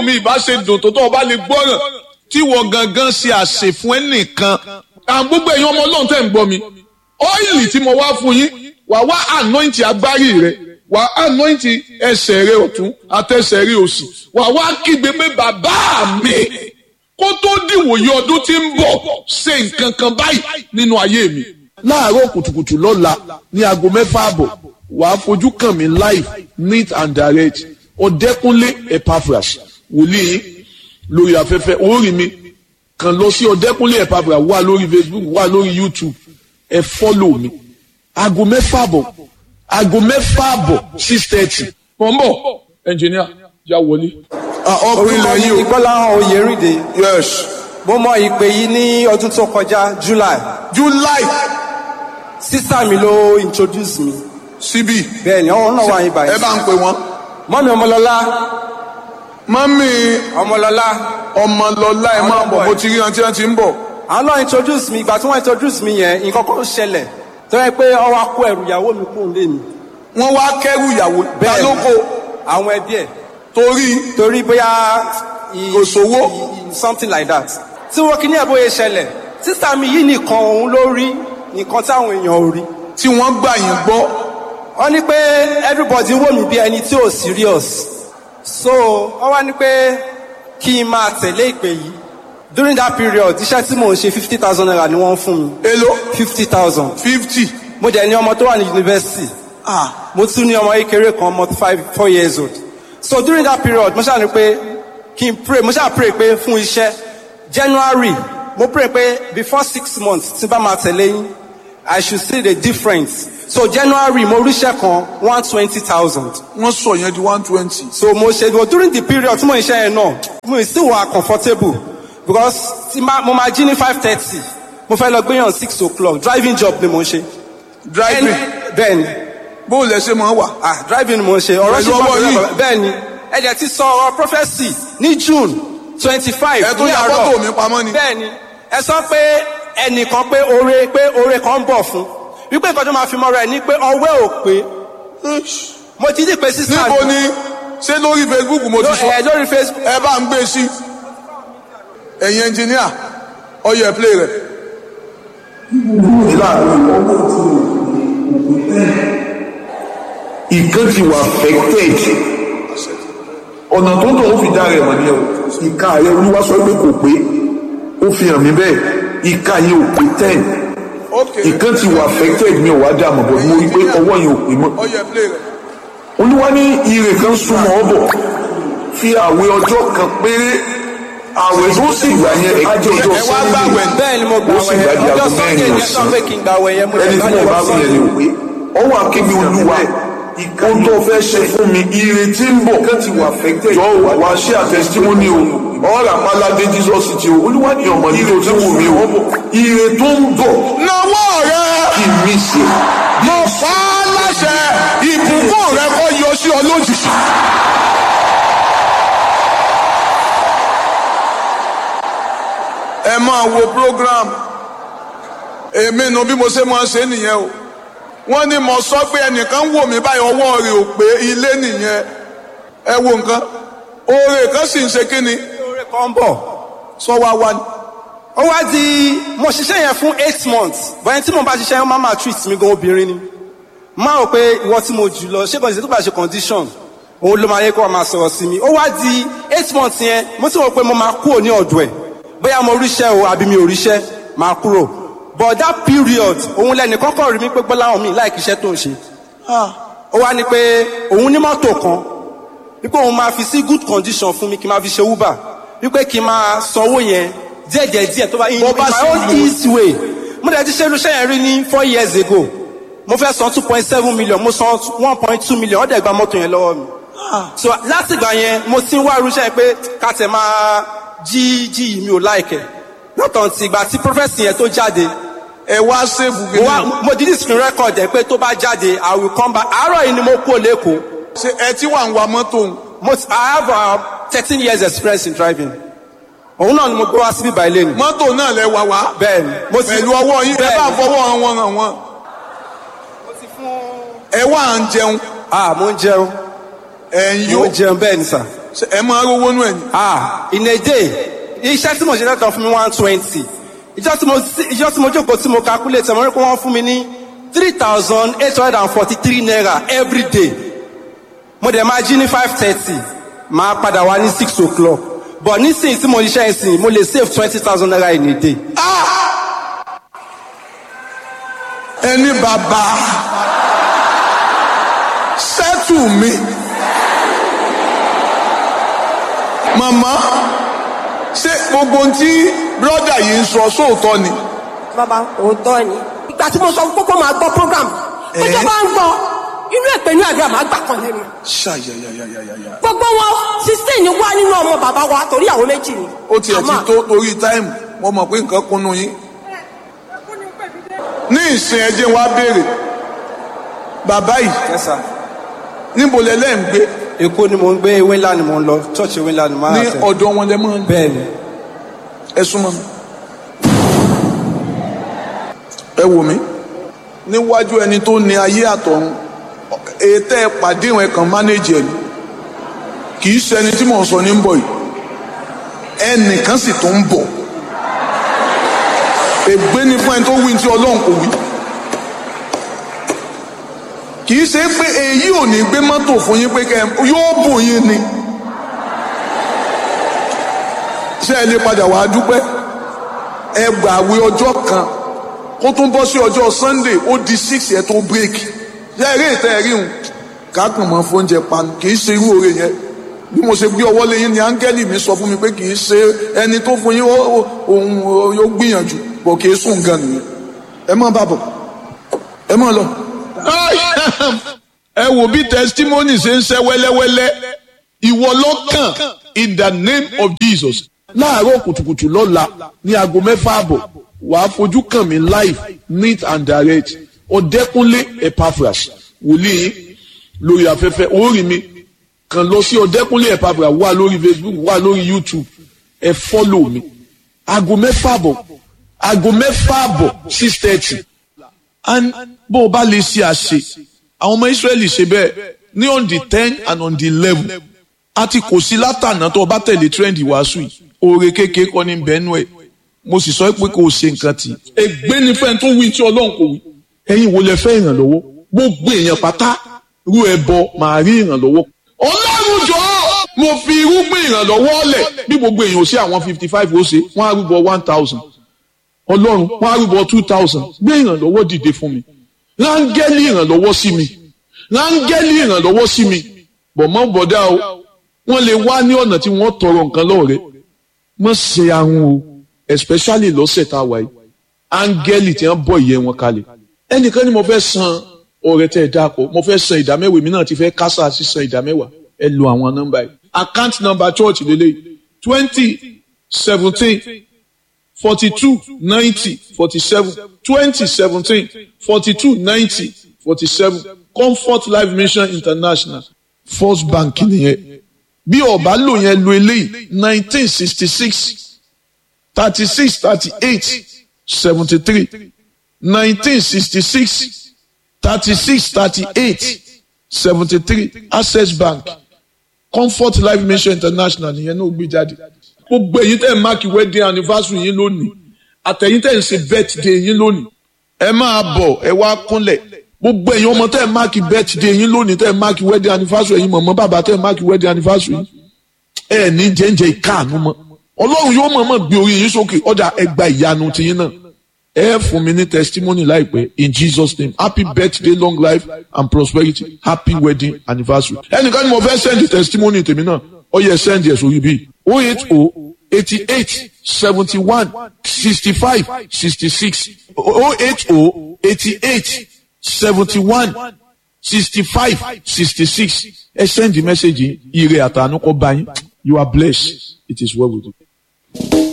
mi ìbá ṣe dùn tó tó ọba lè gbọ́ràn tí wọ́n gangan ṣe àṣẹ fún ẹnìkan àwọn gbogbo èèyàn ọmọ ọlọ́run tẹ̀ ń gbọ́ mi ọ́ìlì tí mo wá fún yín wà wá anointing agbárí rẹ wà anointing ẹsẹ̀ rẹ ọ̀tún àtẹsẹ̀ rẹ òsì wà wá kígbe pé bàbá mi kó tó dìwòye ọdún tí ń bọ̀ ṣe nǹkan kan báyìí nínú ayé mi. láàárọ̀ kùtùkùtù lọ́la ní aago mẹ́fà àbọ̀ wàá fojú kàn mí live neat and direct ọ̀dẹ́kúnlé epaphras wòlíì lórí afẹ́fẹ́ orí mi kàn lọ sí ọ̀dẹ́kúnlé epaphras wà lórí facebook wà lórí youtube ẹ fọ́lò mi aago mẹ́fà àbọ̀ aago mẹ́fà àbọ̀ six thirty. mọ̀ ń bọ̀ ẹnjìníà já wọlé. ọkùnrin orúkọ lẹ́yìn mi o gbọ́láhàn oyèrìndé yes mo mọ ìpè yìí ní ọdún tó kọjá july july sísá mi ló introduce mi síbí bẹ́ẹ̀ ni ọ̀hún náà wà yín ẹ báyìí bá ń pè wọ́n. mọ́mi ọmọlọ́lá mọ́mí ọmọlọ́lá ọmọlọ́lá ẹ máa bọ̀ mo ti rí wọn tí wọ́n ti ń bọ̀. àwọn náà introduce mi ìgbà tí wọ́n introduce mi yẹn nǹkan kan ṣẹlẹ̀ tó yẹ pé ọwọ́ akó ẹrù ìyàwó mi kúrò lé mi wọ́n wá kẹ́rù ìyàwó Bẹ́ẹ̀ ni. dálóko àwọn ẹbí ẹ̀ torí torí bóyá i- Kò sówó. i- i- something like that tí wọ́n kí ní ẹ̀bóyè ṣẹlẹ̀ sísá mi yìí nìkan òun ló rí nǹkan táwọn èèyàn ò rí tí wọ́n gbà yín gbọ́ wọ́n ní pé everybody wò mí bí ẹni tí ò serious so wọ́n wá ní pé kí n máa tẹ̀lé ìpè yìí during that period iṣẹ́ tí mò ń ṣe fifty thousand naira ni wọ́n ń fún mi èló fifty thousand fifty mo dẹ̀ ní ọmọ tó wà ní yunifásitì mo tún ní ọmọ kékeré kan ọmọ five four years old so during that period mo ṣáà ní pé kí n pray mo ṣáà pray pé fún iṣẹ́ january mo pray pé before six months tí n bá máa tẹ̀lé yín i should see the difference so january mo ríṣẹ́ kan one twenty thousand wọ́n sọ yẹn di one twenty. so mo ṣe but during the period tí mo ń ṣe yẹn náà mo ì still wà comfortable because tí ma- mo máa jí ní five thirty mo fẹ́ lọ gbéyàn six o'clock driving job ni mo ń ṣe. driving bẹ́ẹ̀ni bó lẹ ṣe máa wà. ah driving ni mo ń ṣe ọ̀rọ̀ Pẹ̀lú ṣe ọwọ́ yìí. bẹ́ẹ̀ni ẹ̀jẹ̀ ti sọ ọ̀rọ̀ prophesy ní june twenty five ẹ tún ní ya àárọ̀ fọ́tò mi pamọ́ ni. bẹ́ẹ̀ni ẹ sọ pé ẹnìkan pé oore pé oore kan ń bọ̀ fún wípé nǹkan tó máa fi mọ́ra ẹ̀ ní pé ọwẹ́ ò pé mo ti dì pé sísá níbo ni ṣé lórí facebook mo ti sọ ẹ lórí facebook ẹ bá ń gbé sí ẹ̀yin ẹnjìníà ọyọ ẹ̀ play rẹ̀. ìkan ti wà affected ọ̀nà tó ń tọ̀ ó fi dá rẹ̀ mọ̀ ní ẹ̀ ìka rẹ̀ olúwa sọ pé kò pé ó fi hàn mí bẹ́ẹ̀ ìka yẹn ò pé ten ok ìkan ti wà affected mi ò wá dá mọ̀ bọ̀ mo rí pé ọwọ́ yẹn ò pé mọ́ ọyọ ẹ̀ play rẹ̀. olúwa ní ire kan súnmọ́ ọ bọ̀ fi àwẹ̀ ọjọ́ kan péré àwẹ̀ tó sì gbà yẹn ajé ọjọ́ ẹ wá Sunday. gbàwẹ̀ bẹ́ẹ̀ ni mo gbà ó sì wẹ̀ gbàdí ọjọ́ aago sunday mẹ́rin ní ẹ̀sán ọ̀sán pé kí n gbà wẹ̀ yẹn mo ẹni tí mo bá wí yẹn ni ò pé ọwọ́ akébi olúwa ohun tó fẹ́ ṣe fún mi ire tí ń bọ̀ jọ wà wá ṣé àtẹ̀sítímọ́nì o ọ̀rọ̀ àpáládé jesus ti o olúwa ní ọmọ ire tí wù mí o ire tó ń bọ̀ nawọ́ rẹ̀ kí n mí ṣe mo fà á láṣẹ ìbùkún rẹ̀ kọ́ yọ sí ọ lójijì. ẹ máa wo program èmi nu bí mo ṣe máa ṣe nìyẹn o wọ́n ní mo sọ pé ẹnìkan wò mí báyìí ọwọ́ rẹ̀ ò pé ilé nìyẹn ẹ wo nǹkan oore kan sì ń ṣe kí ni oore kan ń bọ̀ sọ wá wá ni. ó wá di mo ṣiṣẹ́ yẹn fún eight months bọ́yẹn tí mo bá ṣiṣẹ́ yẹn máa máa treat mi gan obìnrin ni máa rò pé ìwọ tí mo jù lọ ṣé kàn ṣe tó bá ṣe condition òun ló máa yẹ kó wá máa sọ̀rọ̀ sí mi ó wá di eight months yẹn mo ti rò pé mo máa kúrò ní ọ̀dọ̀ ẹ̀ bóyá mo ríṣẹ́ o àbí mi ò ríṣẹ́ máa kúrò but that period òun lẹ́nu kọ́kọ́ rí mi pé gbọ́láhàn mi láì kíṣẹ́ tó ń ṣe ó wá ní pé òun ní mọ́tò kan wípé òun máa fi sí good condition fún mi kí n máa fi ṣe uber wípé kí n máa sanwó yẹn díẹ̀díẹ̀ díẹ̀ tó bá in Bó bá in my sì own wù ú. easy way mo dẹ̀ ti ṣe irúṣẹ́ yẹn rí ní four years ago mo fẹ́ san two point seven million mo san one point two million ó dẹ̀ gba mọ́tò yẹn lọ́wọ́ mi so láti ìgbà yẹn mo ti ń wá irúṣẹ́ yẹn pé ká tẹ̀ máa jí jí yìí mi ò láìkẹ̀ lọ́tọ̀ ti ìgbà tí prophecy yẹn tó jáde ẹ wá sèbù mo gidi. wá mo di screen record ẹ̀ pé tó bá jáde i will come back àárọ̀ yìí ni mo kú lẹ́kọ̀ọ́ ṣe ẹ tí wà ń wa mọ́tò ń. mo ti- i have uh, thirteen years experience in driving òun náà ni mo gbé wá síbí báyìí lẹ́nu mọ́tò náà lẹ wà wá. bẹ́ẹ̀ ni mo ti pẹ̀lú ọwọ́ yín ẹ bẹ́ẹ̀ bá ni. fọwọ́ wọn hàn wọ́n. ẹ wá ń jẹun ah mo ń jẹun ẹ̀ ń mo yó ń jẹun bẹ́ẹ̀ ni sà Ṣé ẹ máa rówó nú ẹ̀ ni. ah in a day iṣẹ́ tí mo ṣe lọ́tọ̀ fún mi one twenty ìjọ tí mo ìjọ tí mo jókòó tí mo calculate mo rí pé wọ́n fún mi ní three thousand eight hundred and forty three naira every day mo dẹ̀ máa jí ní five thirty máa padà wá ní six o'clock but nísìnyí tí mo ṣiṣẹ́ ìsìn mo lè save twenty thousand naira in a day. ẹni bàbá sẹ́tù mi màmá ṣé gbogbo ohun tí brọ́dà yìí ń sọ sóòótọ́ ni bàbá òótọ́ ni. ìgbà tí mo sọ fún kókó máa gbọ́ program Eh. ọjọ́ bá ń gbọ́ inú èpè ní àdúrà máa gbà kan lẹ́nu. ṣàyàyàyàyàyà gbogbo wọn sixteen wá nínú ọmọ bàbá wa torí àwọn méjì ni. ó tiẹ̀ ti Àmọ́- tó torí táìmù mo mọ̀ pé nǹkan kúnnú yín ní ìsìn ẹjẹ́ wa béèrè bàbá yìí yes sir. níbo lẹ́lẹ́ ń gbé èkó ni mo ń gbé ewé ńlá ni mo ń lọ church ewé ńlá ni mo máa ní tẹ̀. ọ̀dọ̀ wọn lẹ́ mọ́ ń bẹ́ẹ̀ ni ẹ súnmọ́ mi. ẹ wò mí níwájú ẹni tó ní ayé àtọ̀run ètò ẹ pàdé ìwọ̀n ẹ̀kan mánéjì ẹ̀ ni kì í ṣẹni tí mò ń sọ ní ń bọ̀ yìí ẹnìkan sì tó ń bọ̀ ègbé ni fún ẹni tó wí tí ọlọ́run kò wí kì í ṣe pé èyí ò ní gbé mọ́tò fún yín pé kẹ́ ẹ- yóò bùn yín ni ṣé ẹ lè padà wàá dúpẹ́ ẹ gbàwé ọjọ́ kan kó tún bọ́ sí ọjọ́ sunday ó di six yẹn tó break ṣé eré ìtẹ́ ẹ̀rí hùn kákan mọ́ fóúnjẹ panu kì í ṣe irú oore yẹn bí mo ṣe gbé ọwọ́ lé yín ni áńgẹ́lì mi sọ fún mi pé kì í ṣe ẹni tó fún yín ó- ó- òun yóò gbìyànjú bọ̀ kì í sùn gan nìyẹn ẹ má bàbọ̀ ẹ má lọ. ẹ wò bí testimony ṣe ń ṣe wẹ́lẹ́wẹ́lẹ́ ìwọ lọ́kàn in the name of jesus láàárọ̀ kùtùkùtù lọ́la ní aago mẹ́fà àbọ̀ wàá fojú kàn mí live neat and direct ọ̀dẹ́kúnlé epaphras wòlíì lórí afẹ́fẹ́ orí mi kàn lọ sí ọ̀dẹ́kúnlé epaphras wà lórí facebook wà lórí youtube ẹ fọ́lọ̀ mi aago mẹ́fà àbọ̀ aago mẹ́fà àbọ̀ six thirty and bó o bá lè ṣe àṣe àwọn ọmọ israẹli ṣe bẹ́ẹ̀ ní on the ten and on the eleven àti kò sí látànà tó o bá tẹ̀lé trend wàásù yìí oore kékeré kọ́ ní bẹ́ẹ̀nù ẹ̀ mo sì sọ pé kò ṣe nǹkan tì í. ègbé ni fẹ́ni tó wí tí ọlọ́run kò wí. ẹ̀yin wo lẹ fẹ́ ìrànlọ́wọ́ gbogbo èèyàn pátá rú ẹbọ màá rí ìrànlọ́wọ́. ọlọ́run jọ mo fi irúgbìn ìrànlọ́wọ́ lẹ̀ bí gbogbo èèyàn ò sí àwọn fifty five ó ṣe wọ́n á rúbọ one thousand ọlọ́run wọ́n á rúbọ two thousand gbé ìrànlọ́wọ́ dìde fún mi rángẹ́lì ìrànlọ́wọ́ sí mi rángẹ́lì ìrànlọ́wọ́ sí mi bọ̀mọ́ bọ̀dá o wọ́n lè wá ní ọ̀nà tí wọ́n tọrọ nǹkan lọ́wọ́ rẹ̀ mọ̀ ṣe ahun o especially lọ́sẹ̀ tá a wà yìí áńgẹ́lì tí wọ́n bọ̀ ìyẹn wọn kalẹ̀ ẹnìkan ni mo fẹ́ san ọ̀rẹ́ tẹ́ ẹ dáàpọ̀ mo fẹ́ san ìdámẹ́wàá èmi náà ti fẹ́ kásá sí san ìdámẹ́wàá ẹ lo àwọn nọ́mbà yìí account number church lélẹ̀ twenty seventeen forty-two ninety forty-seven twenty seventeen forty-two ninety forty-seven comfort life mission international first bank nìyẹn bí ọba lò yẹn lo eléyìí nineteen sixty-six thirty-six thirty-eight seventy-three nineteen sixty-six thirty-six thirty-eight seventy-three access bank comfort life mission international nìyẹn náà gbé jáde gbogbo èyí tẹ̀ ń máàkì wedding anniversary yín lónìí àtẹ̀yìn tẹ̀ ń ṣe birthday yín lónìí ẹ máa bọ̀ ẹ wá kúnlẹ̀ gbogbo èyí ọmọ tẹ̀ ń máàkì birthday yín lónìí tẹ̀ ń máàkì wedding anniversary yín mọ̀mọ́ bàbá tẹ̀ ń máàkì wedding anniversary yín ẹ ní jẹ́ǹjẹ́ ìkáàánú mọ́ ọlọ́run yóò mọ̀ọ́mọ̀ gbé orí yín sókè ọ̀dà ẹgbà ìyanu tiyín náà ẹ fún mi ní testimony láìpẹ́ in jesus name happy birthday long life and prosperity happy wedding anniversary ẹnìkan ni mo fẹ́ send testimony tèmi náà ó yẹ send ẹ̀ sórí bíi oh eight oh eighty eight seventy one sixty five sixty six oh eight oh eighty eight seventy one sixty five sixty six ẹ send the message yìí ire àtànú kọ bá yín you are blessed it is well with you.